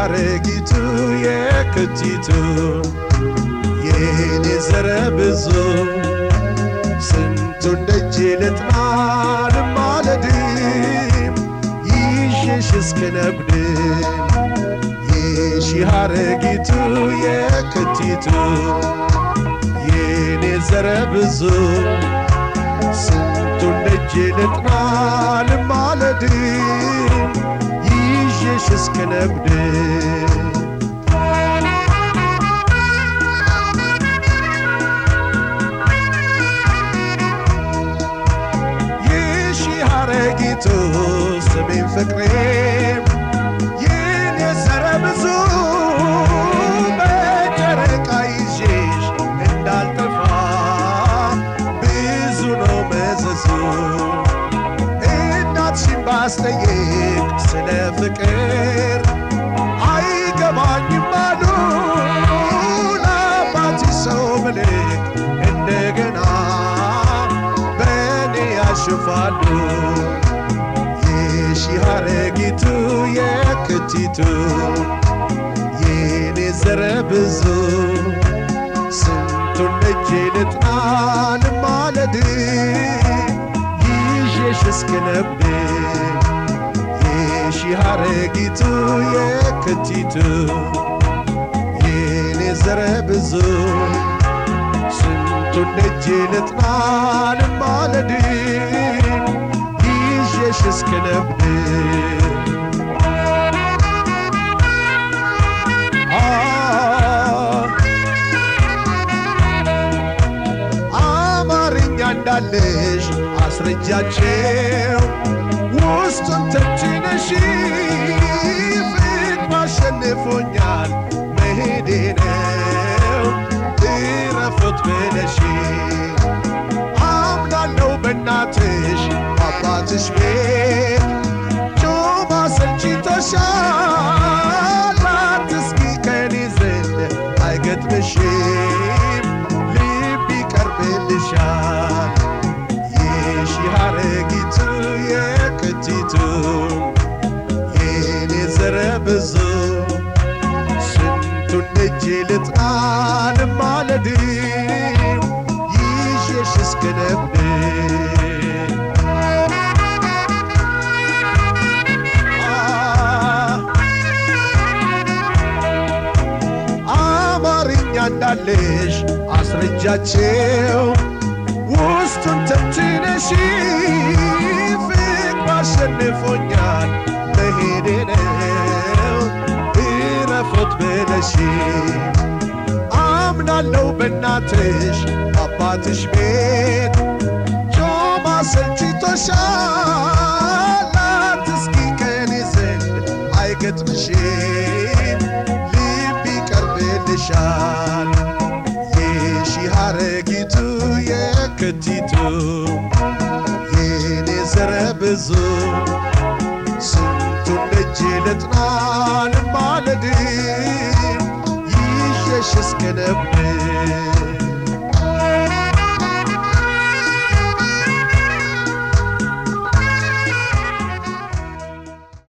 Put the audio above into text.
ሀረጊቱ የክቲቱ የኔ ዘረ ብዙ ስንቱን ደጅ ልጥና ልማለድም ይዤሽ እስክነጉድም የሺ ሀረጊቱ የክቲቱ የኔ ዘረ ብዙ ስንቱን ደጅ ልጥና ልማለድም ይዤሽ እስክነጉድም ይሺ ሀረጊቱ ስሜን ፍቅሬም ይህን የሰረ ብዙ በጨረቃ ይዤሽ እንዳልጠፋ ብዙ ነው መዘዙ እናትሽን ባስጠይቅ ስለ ፍቅር አይገባኝም አሉ ለአባትሽ ሰው ምልክ እንደገና በእኔ ያሽፋሉ የሺ ሀረጊቱ የክቲቱ የኔ ዘረ ብዙ ስንቱን ደጄ ልጥና ልማለድ ይዤሽ እስክነብድ የሺ ሀረጊቱ የክቲቱ የኔ ዘረ ብዙ ስንቱን ደጄ ልጥና ልማለድ ይዤሽ እስክነብድ አማርኛ እንዳለሽ አስረጃቸው ውስጡን ተችነሽ ፍቅር አሸንፎኛል መሄዴ ነው እረፉት ብለሽ አምናለው በእናትሽ አባትሽ ቤት ጮማ ሰልችቶሻል አትስጊ ከኔ ዘንድ አይገጥምሽም ልብ ይቀርብልሻል የሺ ሀረጊቱ የክቲቱ የኔ ዘረ ብዙ ስንቱን ደጄ ልጥና ልማለድ ይዤሽ እስክነብድ አማርኛ እንዳለሽ አስረጃቸው ውስጡን ተንትነሽ ፍቅር አሸንፎኛል መሄዴ ነው እረፎት ብለሽ አምናለው በእናትሽ አባትሽ ቤት ጮማ ሰልችቶሻል አትስጊ ከኔ ዘንድ አይገጥምሽም ልብ ይቀርብልሻል የሺ ሀረጊቱ የክቲቱ የኔ ዘረ ብዙ ስንቱን ደጄ ልጥና ልማለድ ይዤሽ እስክነብድ